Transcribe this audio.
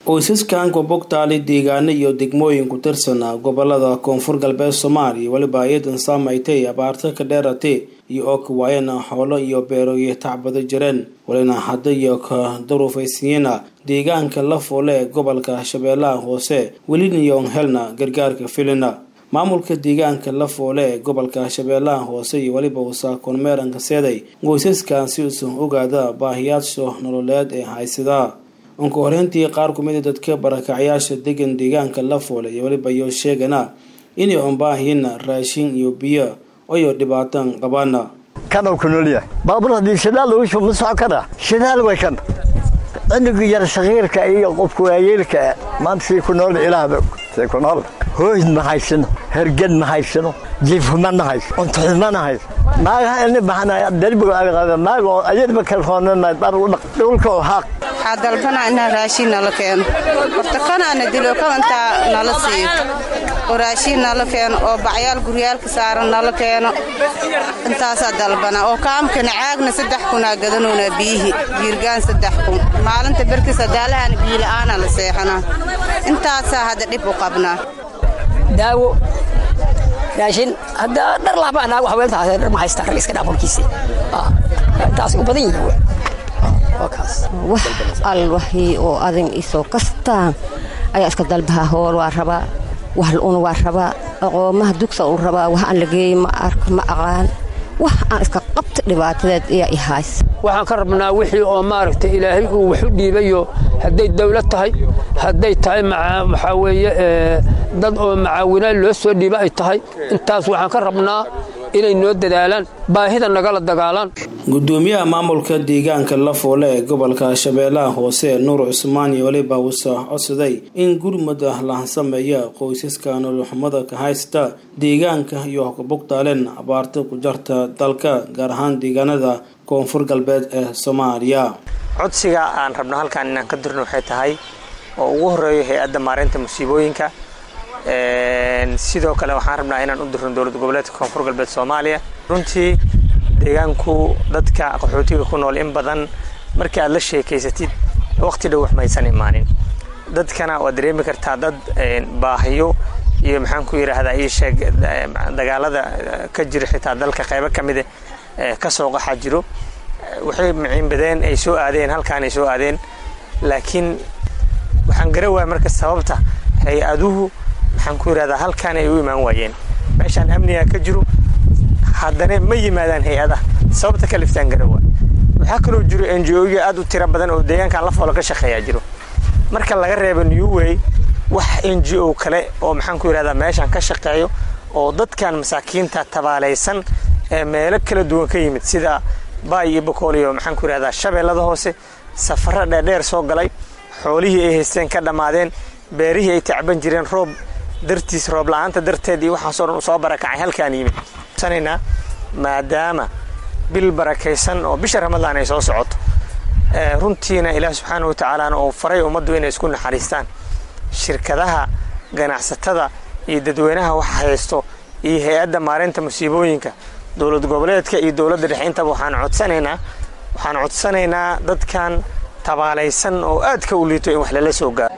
qoysaskan gobogtaali deegaano iyo degmooyin ku tirsan gobolada koonfur galbeed soomaaliya weliba iyadan saamaytay abaarta ka dheeratay iyo oo ka waayeen xoolo iyo beeroyo tacbado jireen walina hadda iyo ka daruufaysiiyena deegaanka la foole ee gobolka shabeellaha hoose welinayoon helna gargaarka filina maamulka deegaanka la foole ee gobolka shabeellaha hoose iyo weliba uusa kormeeranka seeday qoysaskan si uusan ogaada baahiyaasha nololeed ee haysadaa unka horeyntii qaar kumida dadka barakacyaasha degan deegaanka la foole iyo weliba iyo sheegana inay unbaahiin raashin iyo biyo oyo dhibaatan qabaana kanuu ku noolyahay baabuur haddii shidaal lagu shubo ma socon karaa shidaal way kan cunuga yar sakiirka iyo qofka waayeelka maanta sii ku nool ilaahba sii ku nool hooyd ma haysano herged ma haysano jiifhuma ma hayso cuntoxuma ma hayso naagaha ini baxanaya derbiga agqaba naago ayadba kalfoonana dhar u dhaq dhulka oo haaq waxaa dalbanaa inaa raashiin nala keeno horta kanaana dilo kan intaa nala siiyo oo raashiin nala keeno oo bacyaal guryaalka saaran nala keeno intaasaa dalbanaa oo kaamkana caagna saddex kunaa gadanoona biyihii jiirgaan saddex kun maalinta berki sadaalahana biyila'aana la seexanaa intaasaa hadda dhib u qabnaa daawo raashin hadda dhar laaba anaagu haweentaas dhar ma haystaa rag iska dhaaf warkiisi intaas u badan yihiin wax alwahii oo adan isoo kastaan ayaa iska dalbahaa hool waa rabaa wax la-un waa rabaa aqoomaha dugsa u rabaa wax aan la geeyey ma ark ma aqaan wax aan iska qabta dhibaatadeed ayaa i hays waxaan ka rabnaa wixii oo maaragtay ilaahay uu wax u dhiibayo hadday dawlad tahay hadday tahay waxaa weeye dad oo macaawinaad loo soo dhiiba ay tahay intaas waxaan ka rabnaa inay noo dadaalaan baahida nagala dagaalaan gudoomiyaha maamulka deegaanka la foole ee gobolka shabeellaha hoose nuur cusmaan iyo weliba uusa codsaday in gurmada la sameeya qoysaska nololxumada ka haysta deegaanka iyo kabugtaaleen abaarta ku jarta dalka gaar ahaan deegaanada koonfur galbeed ee soomaaliya codsiga aan rabno halkaan inaan ka dirno waxay tahay oo ugu horeeyo hay-adda maareynta musiibooyinka sidoo kale waxaan rabnaa inaan u dirno dowlad goboleedka koonfur galbeed soomaaliya runtii deegaanku dadka qaxootiga ku nool in badan markii aad la sheekaysatid waqti dhow wax maysan imaanin dadkana waad dareemi kartaa dad baahiyo iyo maxaan ku yidhaahdaa ii sheeg dagaalada ka jira xitaa dalka qaybo ka mida ka soo qaxa jiro waxay maciinbadeen ay soo aadeen halkaan ay soo aadeen laakiin waxaan gara waaya marka sababta hay-aduhu maxaan ku yidhahdaa halkaan ay u imaan waayeen meeshaan amniga ka jiro haddana ma yimaadaan hay-adaha sababta ka liftaan gara waay waxaa kaloo jiro n g oyo aad u tiro badan oo deegaankan la foolo ka shaqeeyaa jiro marka laga reebo newway wax n g o kale oo maxaan ku yidhahdaa meeshaan ka shaqeeyo oo dadkan masaakiinta tabaalaysan ee meelo kala duwan ka yimid sida baay iyo bokool iyo maxaan ku yidhahdaa shabeellada hoose safaro dheerdheer soo galay xoolihii ay haysteen ka dhammaadeen beerihii ay tacban jireen roob dartiis roob la-aanta darteed iyo waxaasoo dhan u soo barakacay halkaan yimid sanayna maadaama bil barakaysan oo bisha ramadaan ay soo socoto runtiina ilaah subxaana wa tacaalaana uu faray ummaddu inay isku naxariistaan shirkadaha ganacsatada iyo dadweynaha wax haysto iyo hay-adda maareynta musiibooyinka dowlad goboleedka iyo dowladda dhexe intaba waxaan codsanaynaa waxaan codsanaynaa dadkan tabaalaysan oo aadka u liito in wax lala soo gaaro